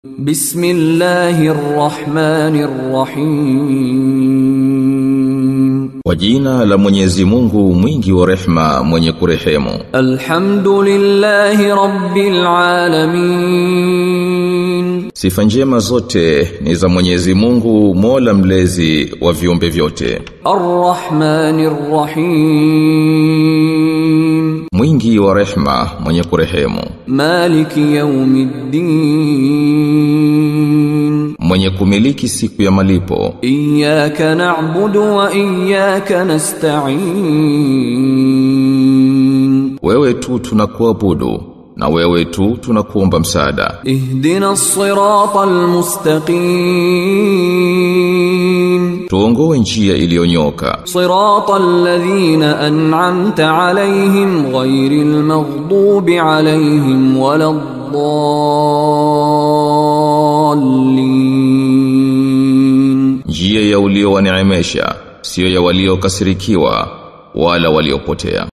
بسم الله الرحمن الرحيم Kwa jina la Mwenyezi Mungu mwingi wa rehma mwenye kurehemu الحمد لله رب العالمين Sifa njema zote ni za Mwenyezi Mungu Mola mlezi wa viumbe vyote الرحمن الرحيم Mwingi wa rehma mwenye kurehemu مالك يوم الدين Mwenye kumiliki siku ya malipo إياك نعبد وإياك نستعين Wewe tu tunakuabudu na wewe tu tunakuomba msaada اهدنا الصراط المستقيم Tuongoe njia iliyonyoka صراط الذين أنعمت عليهم غير المغضوب عليهم ولا الضالين njia ya uliowaneemesha sio ya waliokasirikiwa wala waliopotea